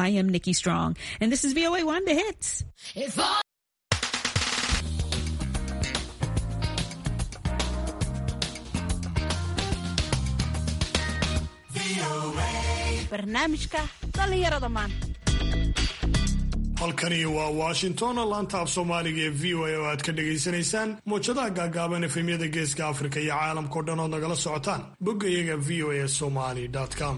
I am Nikki Strong, and this is VOA One The Hits. barnaamijka dhallinyarada maanta halkani waa washington laanta af soomaaliga ee v o a oo aad ka dhagaysanaysaan muwjadaha gaagaaban efemyada geeska afrika iyo caalamkao dhan ood nagala socotaan bogga iyaga v o a somali com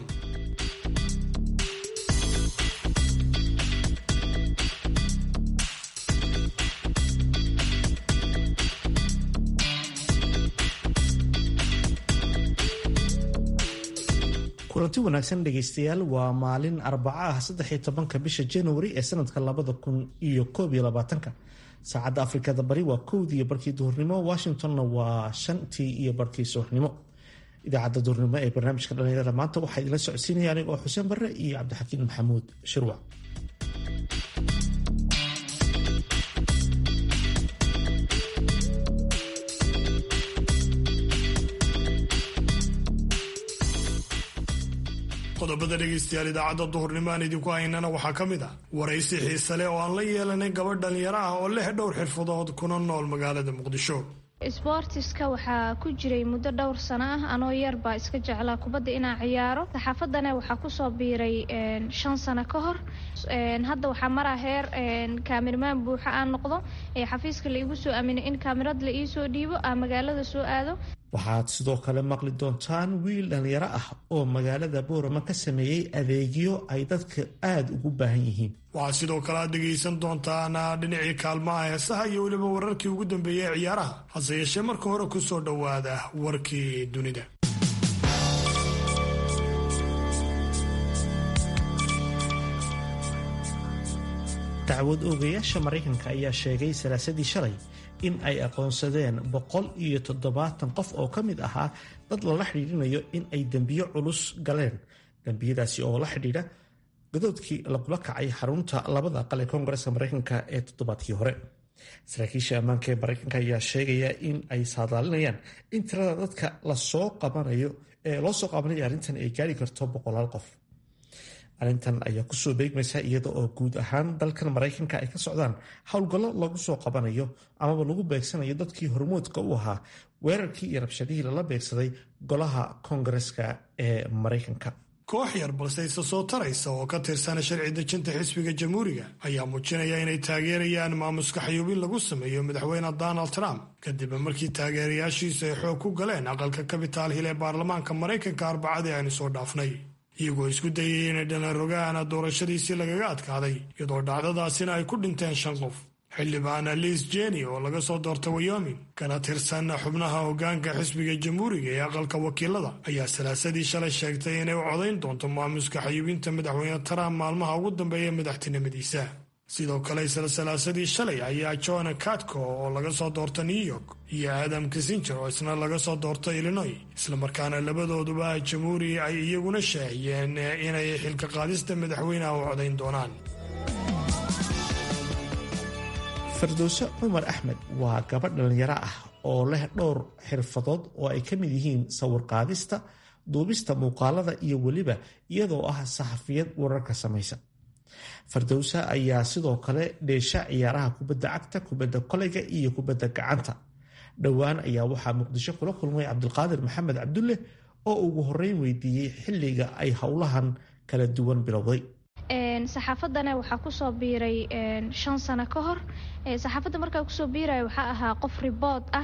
kulanti wanaagsan dhegaystayaal waa maalin arbaca ah saddex iyo tobanka bisha januari ee sanadka labada kun iyo koob iyo labaatanka saacadda afrikada bari waa kowdii iyo barkii duhurnimo washingtonna waa shantii iyo barkii subaxnimo idaacadda duhurnimo ee barnaamijka dhalinyarada maanta waxaa idinla socodsiinaya aniga oo xuseen barre iyo cabdixakiin maxamuud shirwac qodobada dhegaystayaal idaacadda duhurnimo aan idinku haynana waxaa ka mid ah waraysi xiise leh oo aan la yeelanay gabadh dhalinyaro ah oo leh dhowr xirfadood kuna nool magaalada muqdisho isboortiska waxaa ku jiray muddo dhowr sano ah anoo yar baa iska jeclaa kubadda inaan ciyaaro saxaafadana waxaa kusoo biiray shan sano ka hor hadda waxaa maraa heer kaamirmaan buuxa aan noqdo ee xafiiska la igu soo aaminay in kaamirad la iisoo dhiibo aan magaalada soo aado waxaad sidoo kale maqli doontaan wiil dhallinyaro ah oo magaalada boorama ka sameeyey adeegyo ay dadka aada ugu baahan yihiin waxaa sidoo kale aad dhegaysan doontaan dhinacii kaalmaha heesaha iyo weliba wararkii ugu dambeeyey ee ciyaaraha hase yeeshee marka hore ku soo dhowaada warkii dunida dacwad oogayaasha maraykanka ayaa sheegay salaasadii shalay in ay aqoonsadeen boqol iyo toddobaatan qof oo ka mid ahaa dad lala xidhiidhinayo in ay dembiyo culus galeen dembiyadaasi oo la xidhiidha gadoodkii lagula kacay xarunta labada aqal ee koongareska maraykanka ee toddobaadkii hore saraakiisha ammaanka ee maraykanka ayaa sheegaya in ay saadaalinayaan in tirada dadka lasoo qabanayo ee loo soo qabanaya arrintan ay gaari karto boqolaal qof arrintan ayaa kusoo beegmaysa iyada oo guud ahaan dalkan maraykanka ay ka socdaan howlgallo lagu soo qabanayo amaba lagu beegsanayo dadkii hormoodka u ahaa weerarkii iyo rabshadihii lala beegsaday golaha koongareska ee maraykanka koox yar balse isa soo taraysa oo ka tirsana sharci dejinta xisbiga jamhuuriga ayaa muujinaya inay taageerayaan maamuska xayuubin lagu sameeyo madaxweyne donald trump kadib markii taageerayaashiisu ay xoog ku galeen aqalka kabitaal hil ee baarlamaanka maraykanka arbacadii aynu soo dhaafnay iyagoo isku dayay inay dhalanrogaana doorashadiisii lagaga adkaaday iyadoo dhacdadaasina ay ku dhinteen shan qof xildhibaana liis jeni oo laga soo doorta wyoming kana tirsan xubnaha hoggaanka xisbiga jamhuuriga ee aqalka wakiilada ayaa salaasadii shalay sheegtay inay u codayn doonto maamuska xayuubinta madaxweyne trump maalmaha ugu dambeeya madaxtinimadiisa sidoo kale isla salaasadii shalay ayaa john katko oo laga soo doorta new york iyo adam kissinger oo isna laga soo doorta illinois islamarkaana labadooduba jamhuuri ay iyaguna shaaciyeen inay xilka qaadista madaxweyneha u codayn doonaan firdowse cumar axmed waa gabadh dhallinyaro ah oo leh dhowr xirfadood oo ay ka mid yihiin sawir qaadista duubista muuqaalada iyo weliba iyadoo ah saxafiyad wararka samaysa fardowsa ayaa sidoo kale dheesha ciyaaraha kubadda cagta kubadda koleyga iyo kubadda gacanta dhowaan ayaa waxaa muqdisho kula kulmay cabdulqaadir maxamed cabdulle oo ugu horeyn weydiiyey xilliga ay howlahan kala duwan bilowday saxaafadana waxaa kusoo biiray shan sano ka hor saxaafadda markaa kusoo biiraya waxaa ahaa qof ribood ah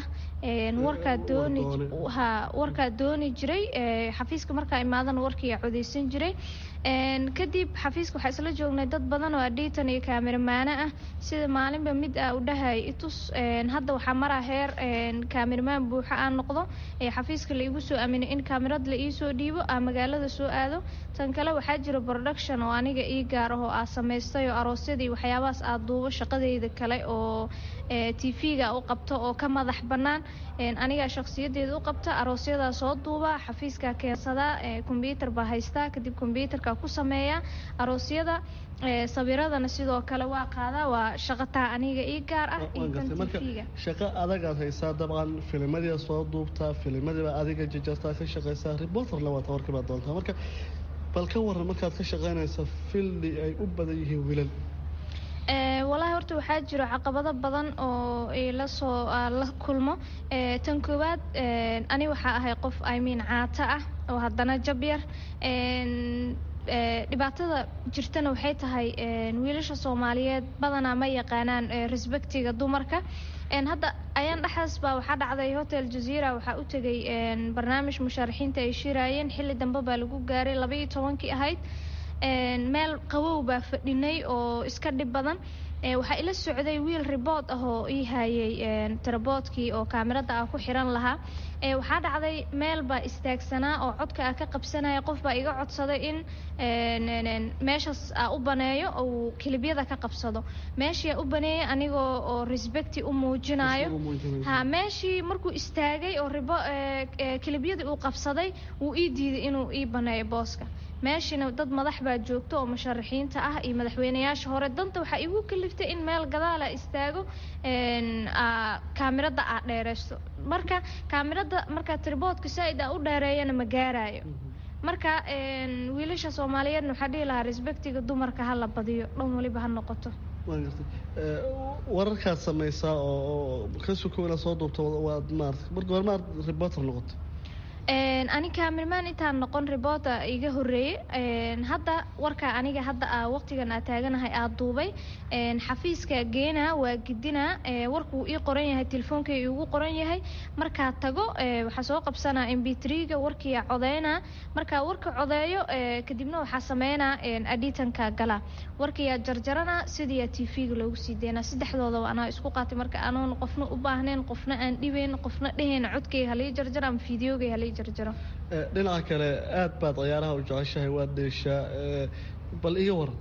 warkaa dooni jiray xafiiska markaa imaadana warkiia codeysan jiray kadib xafiiska waxaa isla joognay dad badan oo adhiitan iyo kaamirmaano ah sida maalinba mid ah u dhahay itus hadda waxaa maraa heer kaamirmaan buuxa aan noqdo ee xafiiska la igu soo aaminay in kaamirad la iisoo dhiibo aan magaalada soo aado tan kale waxaa jira production oo aniga ii gaar ah oo aa samaystay oo aroosyadii waxyaabahaas aad duubo shaqadeyda kale oo tv-ga u qabto oo ka madax bannaan anigaa shakhsiyadeeda u qabta aroosyadaa soo duuba xafiiskaa keensadaa kombyuutar baa haystaa kadib kombyuutarka ku sameeya aroosyada sawiradana sidoo kale waa qaadaa waa shaqataa aniga ii gaar ah marka shaqo adagaad haysaa dabcan filimadiia soo duubtaa filimadiiba adiga jajartaa ka shaqaysaa reporterna waata warkiibaa doontaa marka bal ka waran markaad ka shaqaynaysa fildi ay u badan yihiin wiilal walaahi horta waxaa jiro caqabado badan oo la soo la kulmo tan koowaad ani waxaa ahay qof imean caato ah oo haddana jab yar dhibaatada jirtana waxay tahay wiilasha soomaaliyeed badanaa ma yaqaanaan respectiga dumarka hadda ayaan dhexdaas baa waxaa dhacday hotel jazeera waxaa u tegay barnaamij mushaarixiinta ay shiraayeen xilli dambe baa lagu gaaray labaiyo tobankii ahayd meel qawow baa fadhinay oo iska dhib badan waxaa ila socday wiil ribood ah oo ii hayay taraboodkii oo kaamirada ah ku xiran lahaa waxaa dhacday meel baa istaagsanaa oo codka ah ka qabsanaya qof baa iga codsaday in meeshaas a u baneeyo uu kilibyada ka qabsado meeshii a u baneeyay anigoo oo respecti u muujinayo ha meeshii markuu istaagay oo ribo kilibyadii uu qabsaday wuu ii diiday inuu ii baneeyo booska meeshiina dad madax baa joogto oo musharaxiinta ah iyo madaxweynayaasha hore danta waxaa igu kaliftay in meel gadaala istaago kaamirada aa dheereysto marka kaamirada markaa triboodka saa-id aa u dheereeyana ma gaarayo marka wiilasha soomaaliyeedna waxaa dhihi lahaa respectiga dumarka ha la badiyo dhan waliba ha noqoto wararkaad samaysaa oo ka sukowna soo duubto waad maarata marka hore maad reporter noqoto ani kaamirmaan intaan noqon ribota iga horeeyey hadda warka aniga hadda waqtigan aa taaganahay aa duubay xafiiska geena waa gidina warkuu ii qoran yahay telefoonkai igu qoran yahay markaa tago waxaa soo qabsanaa mb3ga warkiia codeyna markaa warka codeeyo kadibna waxaa sameynaa aditanka gala warkiyaa jarjarana sidiiyaa t v-ga loogu sii deynaa saddexdoodaba anaa isku qaatay marka anoon qofna u baahnayn qofna aan dhibayn qofna dhehayna codkay halii jarjar ama fideogay halii jarjaro dhinaca kale aad baad ciyaaraha u jeceshahay waad dheeshaa bal iga waran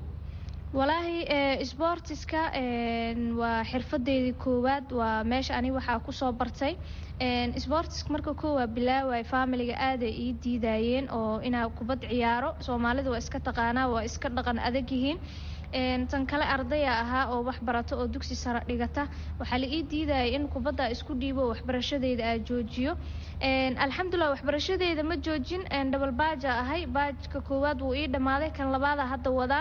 walaahi sbortiska waa xirfadeydii koowaad waa meesha ani waxaa kusoo bartay sbortiska marka koowaa bilaaway familiga aaday ii diidayeen oo inaa kubad ciyaaro soomaalida waa iska taqaanaa waa iska dhaqan adag yihiin tan kale ardaya ahaa oo wax barato oo dugsi sare dhigata waxaa la ii diidaya in kubadda isku dhiibo waxbarashadeyda aa joojiyo alxamdulilah waxbarashadeyda ma joojin dhabal baaja ahay baajka koowaad wuu ii dhammaaday kan labaada hadda wadaa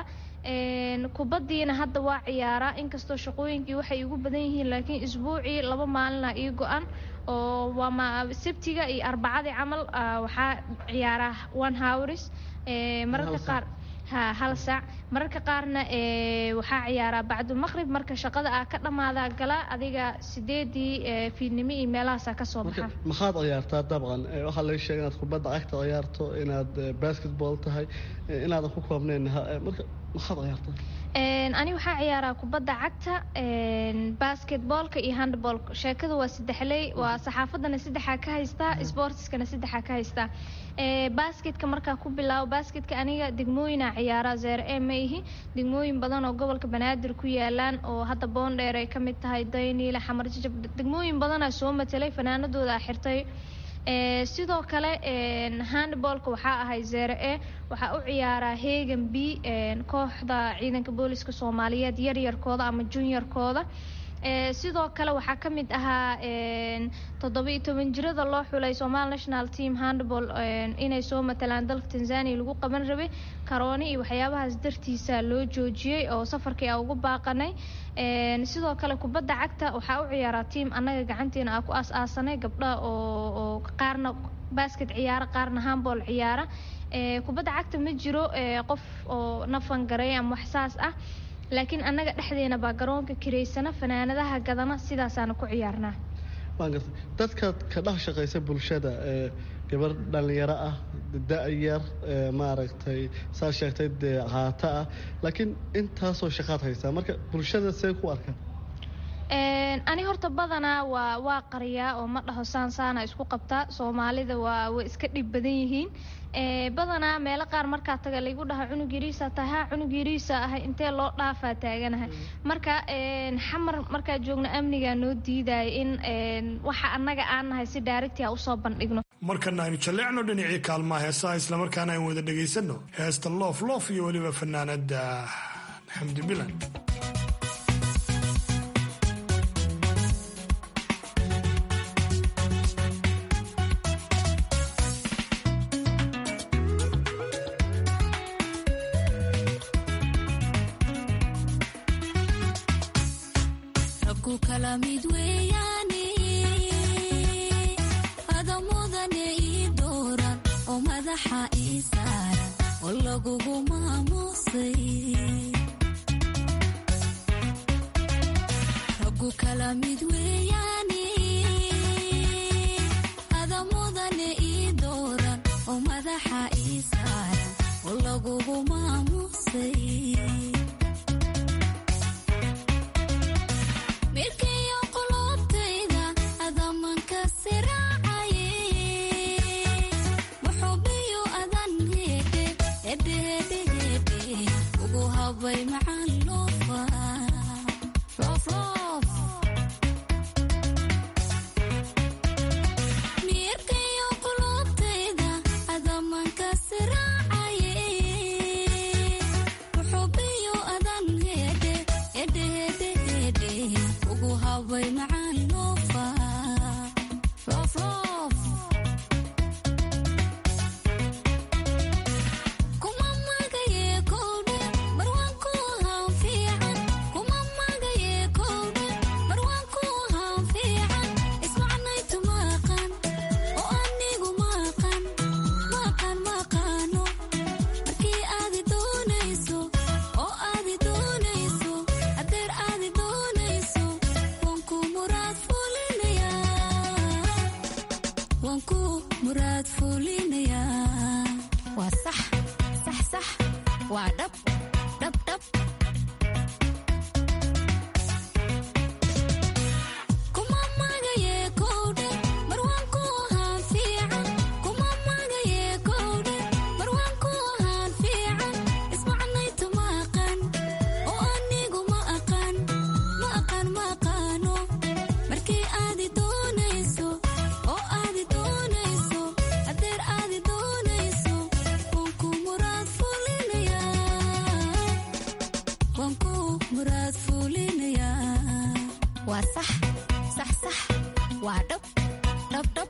kubadiina hadda waa ciyaaraa inkastoo shaqooyinkii waxay igu badan yihiin laakiin isbuucii laba maalina ii go-an oo waa sabtiga iyo arbacadii camal waxaa ciyaaraa one howrs mararka qaar ha hal saac mararka qaarna waxaa ciyaaraa bacdulmaqrib marka shaqada aa ka dhammaadaa gala adiga sideedii fiidnimo iyo meelahaasaa kasoo baxa maxaad ciyaartaa dabcan waxaa laga sheega inaad kubadda cagta ciyaarto inaad basketball tahay inaadan ku koobnayn marka maxaad ciyaartaa ani waxaa ciyaaraa kubadda cagta basketboolka iyo handballka sheekadu waa saddexley waa saxaafadana saddexaa ka haystaa sportiskana saddexaa ka haystaa basketka markaa ku bilaabo basketka aniga degmooyina ciyaaraa zeere e ma ihi degmooyin badan oo gobolka banaadir ku yaalaan oo hadda boondheer ay ka mid tahay dayniile xamar jajab degmooyin badanaa soo matelay fanaanadooda a xirtay sidoo kale handballka waxaa ahay zere e waxaa u ciyaaraa hegan b kooxda ciidanka booliska soomaaliyeed yaryarkooda ama juniorkooda sidoo kale waxaa ka mid ahaa toddoba-iyo toban jirada loo xulay somal national team handball inay soo matalaan dalka tanzania lagu qaban rabay karooni iyo waxyaabahaas dartiisa loo joojiyey oo safarkii a ugu baaqanay sidoo kale kubadda cagta waxaa u ciyaaraa tiam annaga gacanteena aa ku aas-aasanay gabdhaha oo qaarna basket ciyaara qaarna handball ciyaara kubadda cagta ma jiro qof oo nafan garay ama wax saas ah laakiin annaga dhexdeena baa garoonka kiraysana fanaanadaha gadana sidaasaana ku ciyaarnaa waan gartay dadkaad ka dhex shaqaysa bulshada gabar dhallinyaro ah da-yar maaragtay saa sheegtay dee caata ah laakiin intaasoo shaqaad haysaa marka bulshada see ku arkaan ani horta badanaa waa waa qariyaa oo ma dhaho saan saana isku qabtaa soomaalida waa way iska dhib badan yihiin badanaa meelo qaar markaa taga laygu dhaha cunug yariisa tahay ha cunug yariisa ahay intee loo dhaafaa taaganahay marka xamar markaa joogno amnigaa noo diidaya in waxa annaga aan nahay si daarigtia usoo bandhigno markana aynu jalleecno dhinacii kaalmaha heesaha islamarkaana aynu wada dhegaysanno heesta loof loof iyo weliba fanaanada xamdi bilan raggu kala mid weeyaane adamudane ii dooran oo madaxa ii saaran oo lagugu maamuusay raggu kala mid weeyaane adamudane ii dooran oo madaxa ii saaran oo lagugu maamuusay mirkayo qulubtayda adamanka siraacaye muxubiyo adan heedhe hedhehedhehedhe ugu habay macaan loofa roofroof mirkayo qulubtayda adamanka siraacaye muxubiyo adan heedhe hedhehedhehedhe ugu habay macaan loofa roofroof kuma magaye kowdhe marwaanku haan fiican kuma magaye kowdhe marwaanku haan fiican ismacnaytu maaqan oo anigu maaqan maaqan maaqaano markii aadi doonayso oo aadi doonayso adeer aadi doonayso waan ku muraad fulinayaa waan ku muraad fulinayaa waa sax sax sax waa dhab dhab dhab kuma magaye kowdhe marwaanku haan fiican kuma magaye kowdhe marwaanku haan fiican ismacnaytu ma aqan oo anigu ma aqan ma aqan ma aqaano markii aadi doonayso oo aadi doonayso adeer aadi doonayso waan ku muraad fulinayaa waan ku muraad fulinayaa waa sax sax sax waa dhab dhab dhab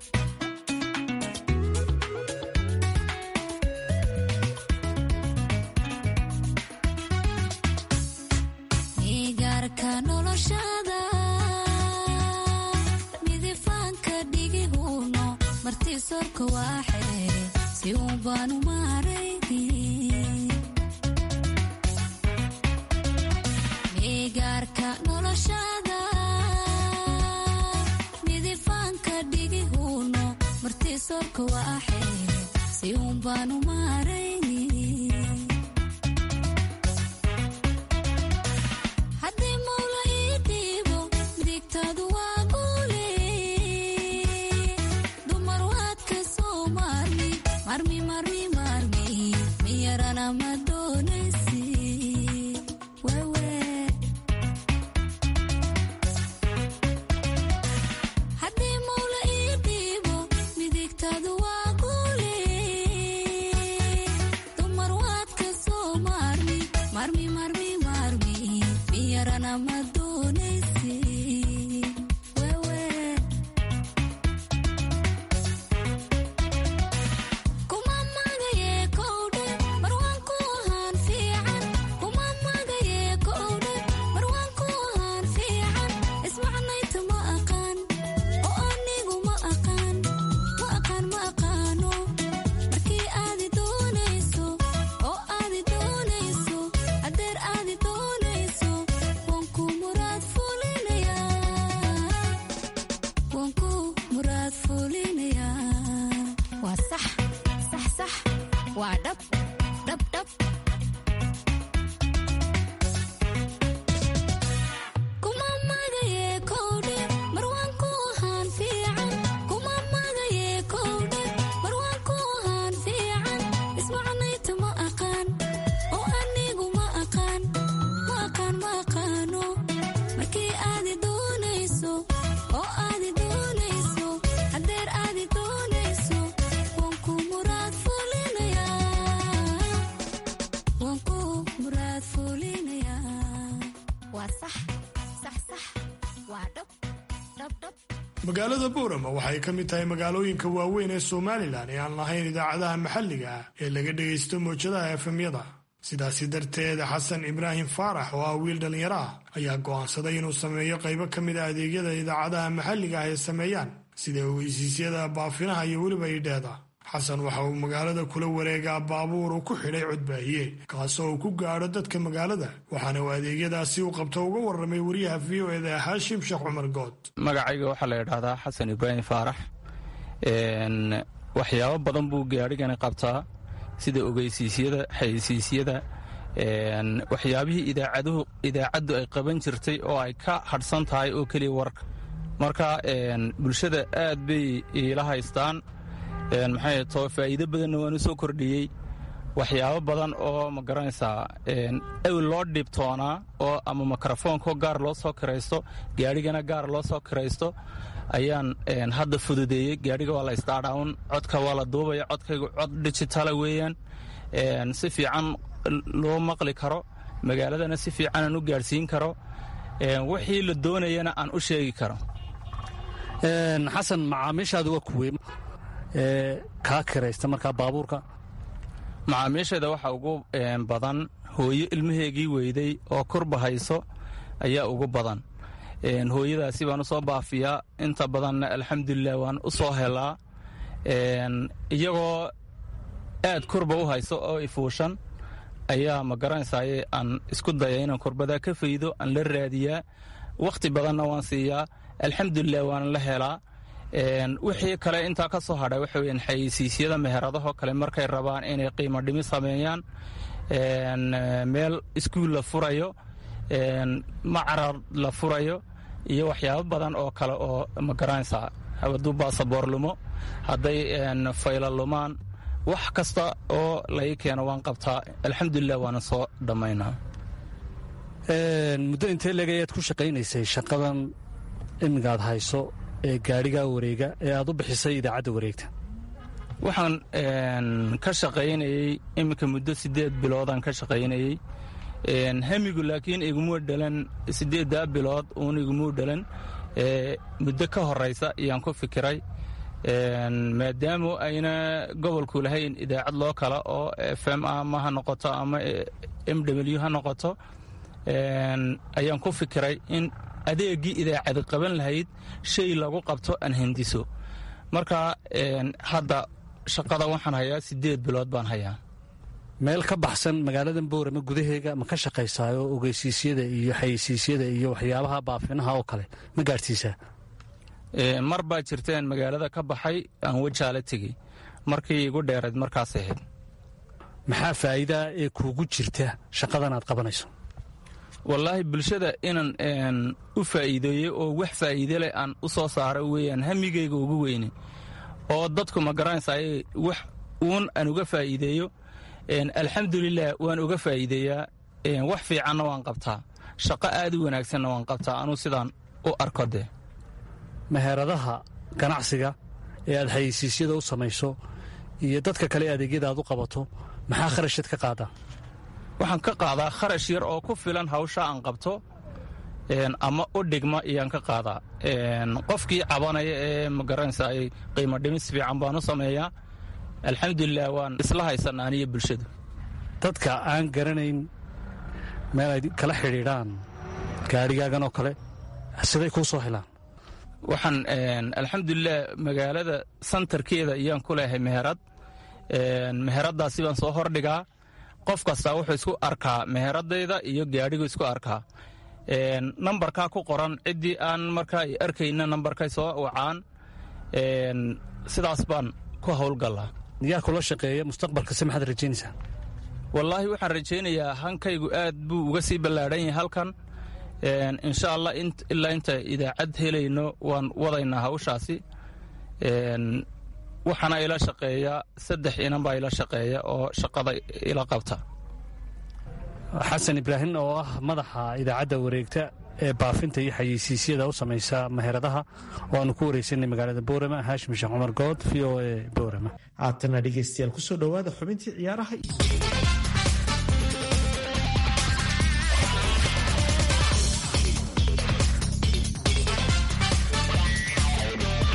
migaarka noloshada midifaanka dhigihuno martii sorka waa xeere si uun baanu maarayni migaarka noloshada midifaanka dhigihuno martii sorka waa xeere si uun baanu maarayni haddii mawla ii dhiibo midigtaadu waa guule dumar waad ka soo maarmi marmi marmi marmi miyarana ma doonaysi wewe haddii mawla ii dhiibo midigtaadu waa guule dumar waad ka soo maarmi marmi marmi marmi miyarana ma doonaysi wewe kuma magaye kowdhe marwaanku haan fiican kuma magaye kowdhe marwaanku haan fiican ismacnaytu ma aqaan oo anigu ma aqaan ma aqaan ma aqaano markii aadi doonayso oo aadi doonayso adeer aadi doonayso waan ku muraad fulinayaa waan ku muraad fulinayaa waa sax sax sax waa dhab dhab dhab kuma magaye kowdhe marwaanku haan fiican kuma magaye kowdhe marwaanku haan fiican ismacnaytu ma aqaan oo anigu ma aqaan ma aqaan ma aqaano markii aadi doonayso oo aadi doonayso adeer aadi doonayso waan ku muraad fulinayaa waan ku muraad fulinayaa waa sax sax sax waa dhab dhab dhab magaalada boorama waxay ka mid tahay magaalooyinka waaweyn ee somalilan ee aan lahayn idaacadaha maxalliga ah ee laga dhegaysto mowjadaha efemyada sidaasi darteed xasan ibraahim faarax oo ah wiil dhallinyaro ah ayaa go'aansaday inuu sameeyo qaybo ka mid a adeegyada idaacadaha maxalliga ah ay sameeyaan sida ogeysiisyada baafinaha iyo weliba idheeda xasan waxa uu magaalada kula wareegaa baabuur uu ku xidhay codbaahiye kaasoo uu ku gaadho dadka magaalada waxaana uu adeegyadaasi u qabto uga warramay wariyaha v o eda haashim sheekh cumar good magacayga waxaa la idhaahdaa xasan ibraahim faarax waxyaabo badan buu gaadhigani qabtaa sida ogeysiisyada xayeysiisyada waxyaabihii idaacaduhu idaacaddu ay qaban jirtay oo ay ka hadhsan tahay oo keliya warka marka bulshada aad bay iila haystaan maxay too faa'iido badanna waan u soo kordhiyey waxyaabo badan oo ma garanaysaa ewl loo dhibtoonaa oo ama mikrofoonko gaar loo soo kiraysto gaadhigana gaar loo soo kiraysto ayaan hadda fududeeyey gaadhiga waa la isdaadhawn codka waa la duubaya codkaygu cod digitala weeyaan si fiican loo maqli karo magaaladana si fiican aan u gaadhsiin karo wixii la doonayana aan u sheegi karo xasan macaamiishaadu waa kuwe kaa kiraysta markaa baabuurka macaamiisheeda waxaa ugu badan hooyo ilmaheegii weyday oo kurba hayso ayaa ugu badan hooyadaasi baan u soo baafiyaa inta badanna alxamdulilah waan u soo helaa iyagoo aad kurba u hayso oo ifuushan ayaa ma garanaysaye aan isku daya inaan kurbadaa ka faydo aan la raadiyaa wakhti badanna waan siiyaa alxamdulilah waan la helaa wixii kale intaa ka soo hadhay waxa weyaan xayeysiisyada meheradahoo kale markay rabaan inay qiimo dhimi sameeyaan meel iskuul la furayo macarar la furayo iyo waxyaabo badan oo kale oo ma garanaysaa hadduu baasaboor lumo hadday fayla lumaan wax kasta oo lai keeno waan qabtaa alxamdulilah waana soo dhammaynaa muddo intee leegayaad ku shaqaynaysay shaqadan imigaad hayso ee gaadhigaa wareega ee aad u bixisay idaacadda wareegta waxaan ka shaqaynayey iminka muddo siddeed biloodaan ka shaqaynayey hamigu laakiin igumuu dhalan siddeeddaa bilood uun igumuu dhalan muddo ka horaysa ayaan ku fikiray maadaamu ayna gobolku lahayn idaacad loo kala oo f m ama ha noqoto ama m w ha noqoto ayaan ku fikiray in adeegii idaacadi qaban lahayd shay lagu qabto aan hindiso marka hadda shaqada waxaan hayaa siddeed bilood baan hayaa meel ka baxsan magaaladan boorama gudaheega ma ka shaqaysaayo ogeysiisyada iyo xayeysiisyada iyo waxyaabaha baafinaha oo kale ma gaadhsiisaa mar baa jirteen magaalada ka baxay aan wajaala tegey markii igu dheerayd markaas ahayd maxaa faa'iidaa ee kuugu jirta shaqadan aad qabanayso wallaahi bulshada inaan u faa'iideeyo oo wax faa'iide leh aan u soo saaro weeyaan hamigayga ugu weyne oo dadku ma garanaysaay wax uun aan uga faa'iideeyo alxamdulilah waan uga faa'iideeyaa wax fiicanna waan qabtaa shaqo aad u wanaagsanna waan qabtaa anuu sidaan u arko dee meheradaha ganacsiga ee aad xayeysiisyada u samayso iyo dadka kale adeegyada aad u qabato maxaa kharashad ka qaadaa waxaan ka qaadaa kharash yar oo ku filan hawsha aan qabto ama u dhigma iyaan ka qaadaa qofkii cabanaya ee magaranaysa ay qiimo dhimis fiican baan u sameeyaa alxamdulilah waan isla haysana aniyo bulshadu dadka aan garanayn meel ay kala xidhiidhaan gaadhigaagan oo kale siday kuu soo helaan waxaan alxamdulilah magaalada santarkeeda ayaan ku leehay meherad meheraddaasi baan soo hordhigaa qof kastaa wuxuu isku arkaa meheradayda iyo gaadhigu isku arkaa nambarkaa ku qoran ciddii aan markaa arkayna nambarkay soo wacaan sidaas baan ku howlgallaa yaa kula shaqeeya mustaqbalka se maxaad rajaynaysaa wallaahi waxaan rajaynayaa hankaygu aad buu uga sii ballaadhan yahay halkan insha allah ilaa inta idaacad helayno waan wadaynaa hawshaasi waxaana ila shaqeeya saddex inan baa ila shaqeeya oo shaqada ila qabta xasan ibraahim oo ah madaxa idaacadda wareegta ee baafinta iyo xayeysiisyada u samaysa meheradaha oo aanu ku wareysanay magaalada boorama haashim sheekh cumar good v o e boorama haatana dhegeystayaal kusoo dhowaada xubintii ciyaaraha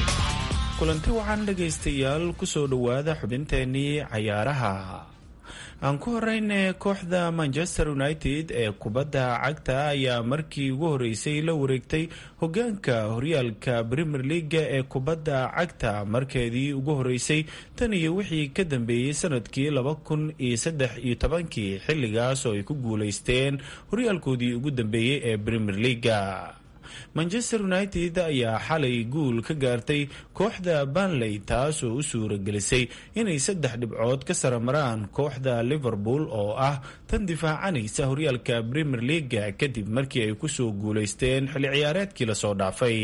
kulanti waxaan dhegaystayaal kusoo dhowaada xubinteenii cayaaraha aan ku horeyne kooxda manchester united ee kubadda cagta ayaa markii ugu horeysay la wareegtay hogaanka horyaalka premier leaga ee kubadda cagta markeedii ugu horeysay tan iyo wixii ka dambeeyey sanadkii laba kun iyo saddex iyo tobankii xilligaas oo ay ku guuleysteen horyaalkoodii ugu dambeeyey ee premier leaga manchester united ayaa xalay guul ka gaartay kooxda banley taas oo u suura gelisay inay saddex dhibcood ka saramaraan kooxda liverpool oo ah tan difaacanaysa horyaalka premier leaga kadib markii ay kusoo guuleysteen xilli ciyaareedkii lasoo dhaafay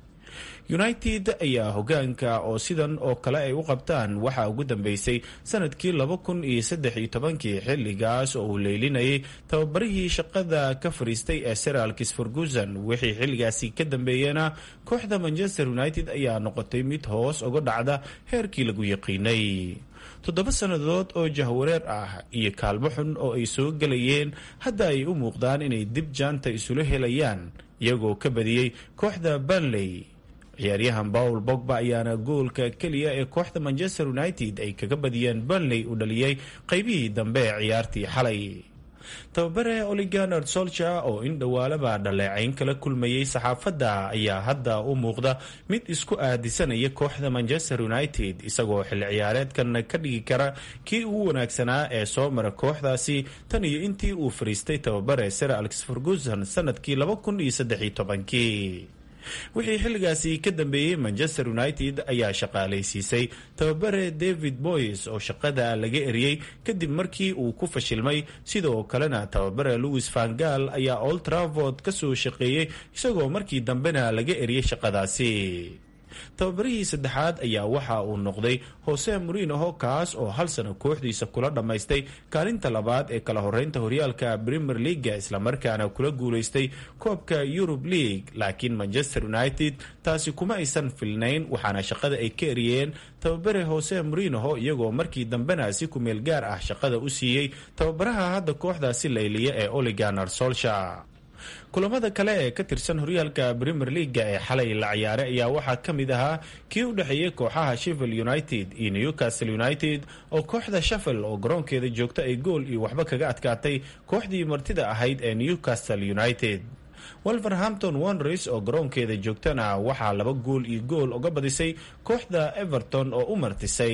united ayaa hogaanka oo sidan oo kale ay u qabtaan waxaa ugu dambeysay sanadkii laba kun iyo saddex iyo tobankii xilligaas oo uu leylinayay tababarihii shaqada ka fariistay ee sir alkis ferguson wixii xilligaasi ka dambeeyena kooxda manchester united ayaa noqotay mid hoos uga dhacda heerkii lagu yaqiinay toddoba sannadood oo jahwareer ah iyo kaalmo xun oo ay soo gelayeen hadda ay u muuqdaan inay dib jaanta isula helayaan iyagoo ka badiyey kooxda banley ciyaaryahan paul bogba ayaana goolka keliya ee kooxda manchester united ay kaga badiyeen banley u dhaliyey qaybihii dambe ee ciyaartii xalay tababare oliganard solcher oo in dhowaalaba dhaleecayn kala kulmayay saxaafadda ayaa hadda u muuqda mid isku aadisanaya kooxda manchester united isagoo xilli ciyaareedkan ka dhigi kara kii ugu wanaagsanaa ee soo mara kooxdaasi tan iyo intii uu fariistay tababare sir alex ferguson sanadkii laba kun iyo saddex iyo tobankii wixii xilligaasi ka dambeeyey manchester united ayaa shaqaalaysiisay tababare david boys oo shaqada laga eriyey kadib markii uu ku fashilmay sidoo kalena tababare louis vangal ayaa old travord ka soo shaqeeyey isagoo markii dambena laga eriyey shaqadaasi tababarihii saddexaad ayaa waxa uu noqday hose morinoho kaas oo hal sano kooxdiisa kula dhammaystay kaalinta labaad ee kala horeynta horyaalka premier leaga islamarkaana kula guuleystay koobka eurub league laakiin manchester united taasi kuma aysan filnayn waxaana shaqada ay ka eriyeen tababare hose morinoho iyagoo markii dambena si kumeel gaar ah shaqada u siiyey tababaraha hadda kooxdaasi layliya ee oliganar solsha kulamada kale ee ka tirsan horyaalka premier leaga ee xalay la ciyaaray ayaa waxaa ka mid ahaa kii u dhexeeyey kooxaha sheffield united iyo newcastle united oo kooxda sheffield oo garoonkeeda joogta ay gool iyo waxba kaga adkaatay kooxdii martida ahayd ee newcastle united wolverhampton wanderers oo garoonkeeda joogtana waxaa laba gool iyo gool uga badisay kooxda everton oo u martisay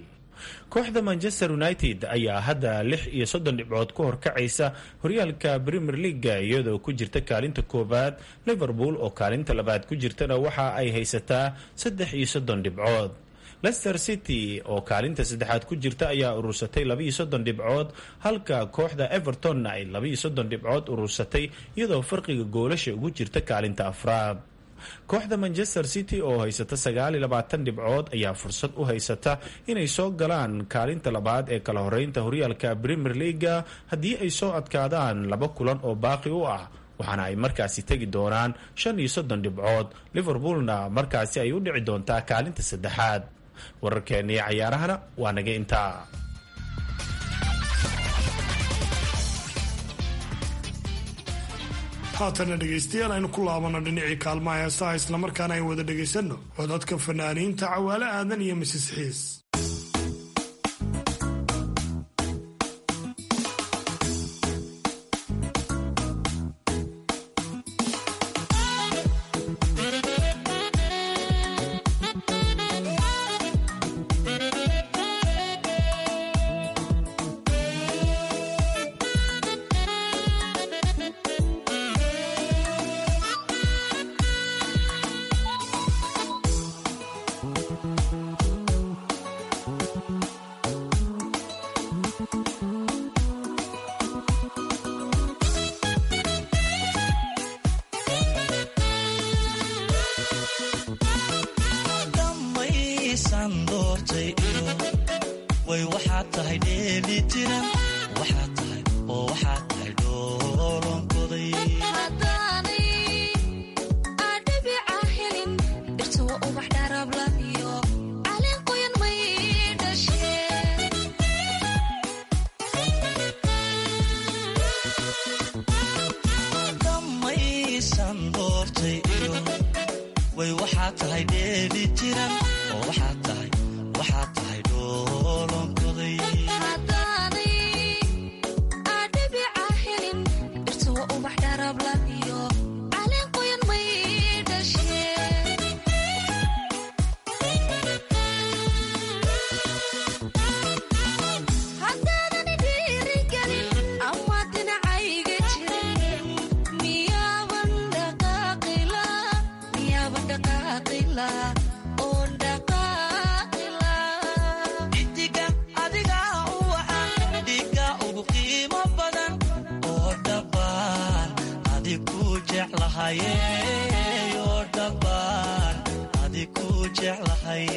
kooxda manchester united ayaa hadda lix iyo soddon dhibcood ku horkacaysa horyaalka premier leaga iyadoo ku jirta kaalinta koowaad liverpool oo kaalinta labaad ku jirtana waxa ay haysataa saddex iyo soddon dhibcood leicester city oo kaalinta saddexaad ku jirta ayaa urursatay labaiyo soddon dhibcood halka kooxda evertonna ay labaiyo soddon dhibcood urursatay iyadoo farqiga goolasha ugu jirta kaalinta afraad kooxda manchester city oo haysata sagaaliyo labaatan dhibcood ayaa fursad u haysata inay soo galaan kaalinta labaad ee kala horeynta horyaalka premier leaga haddii ay soo adkaadaan laba kulan oo baaqi u ah waxaana ay markaasi tegi doonaan shan iyo soddon dhibcood liverpoolna markaasi ay u dhici doontaa kaalinta saddexaad wararkeennii cayaarahana waa naga intaa haatana dhegaystayaal aynu ku laabano dhinacii kaalmaha heesaha islamarkaana ay wada dhegaysanno codadka fanaaniinta cawaale aadan iyo misis xiis waxaa tahay dhoolonkoday jeclahaye oo dhabbaan adi ku jeclahay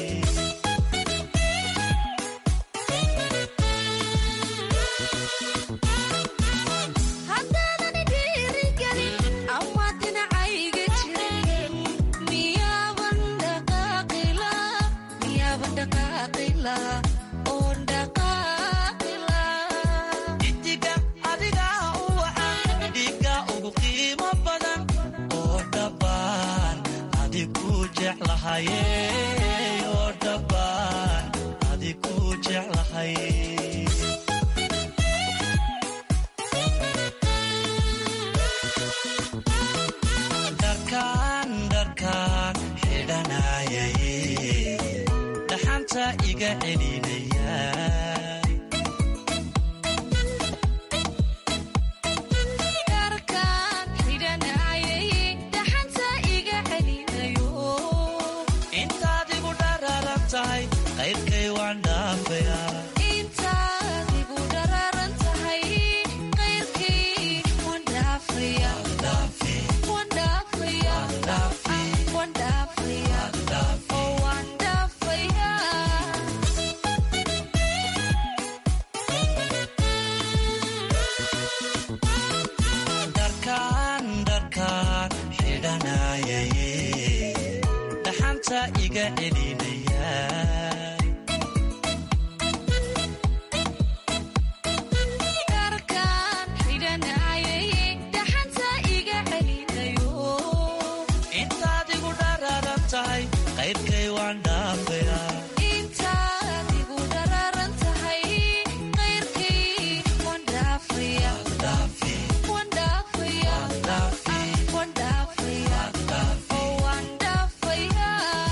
haddaadani dhiirigelin ama dhinacayga jirin miyaaban dhaqaaqila miyaaban dhaqaaqila oon dhaqaaqila xidiga adiga u wacan dhiga ugu qiimo badan oo dhabbaan adi ku jeclahaye oo dhabbaan adi ku jeclahay dharkaan dharkaan xidhanayay dhaxanta iga celinaya dharkaan xidhanayay dhaxanta iga celinayo intaad igu dhararan tahay qaybkay waan dhaafaya intaad igu dhararan tahay qayrkii waan dhaafaya waan dhaafaya waan dhaafaya oo waan dhaafaya dharkaan dharkaan xidhanayay dhaxanta iga celinaya dharkaan xidhanayay dhaxanta iga celinayo intaad igu dhararan tahay qaybkay waan dhaafaya intaad igu dhararan tahay qayrkii waan dhaafaya waan dhaafaya waan dhaafaya oo waan dhaafaya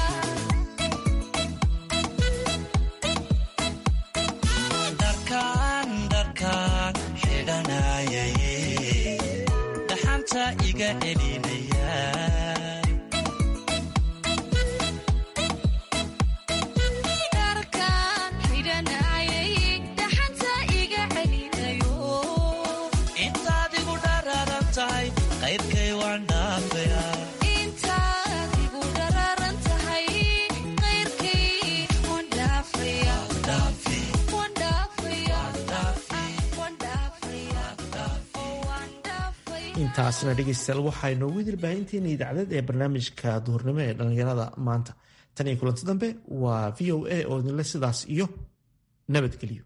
dharkaan dharkaan xidhanayay dhaxanta iga celinaya dharkaan xidhanayay dhaxanta iga celinayo intaad igu dhararan tahay qaybkay waan dhaafaya intaad igu dhararan tahay qayrkii waan dhaafaya waan dhaafaya waan dhaafaya oo waan dhaafaya intaasna dhegeystayaal waxaa inoogu dilbaahinteena idaacadad ee barnaamijka duhurnimo ee dhallinyarada maanta tan iyo kulanti dambe waa v o a oo idinle sidaas iyo nabadgelyo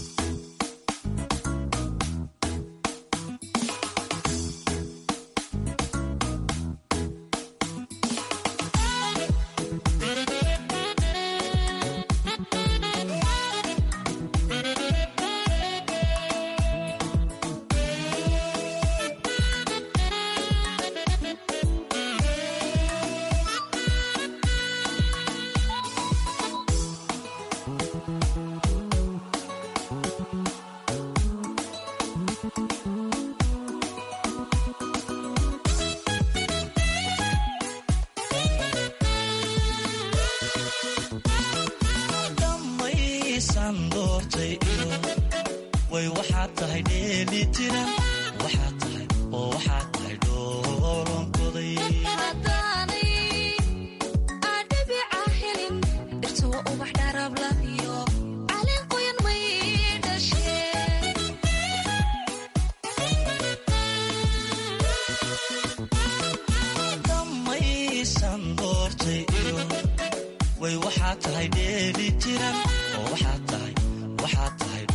dhammaysan doortay iyo way waxaad tahay dheeli tiran waxaad tahay oo waxaad tahay dhoolonkoday haddaanay adhibica helin dhirtuwa ubax dharabla iyo calin qoyan may dhasheen dhammaysan doortay iyo way waxaad tahay dheeli tiran oo waxaad tahay waxaad tahay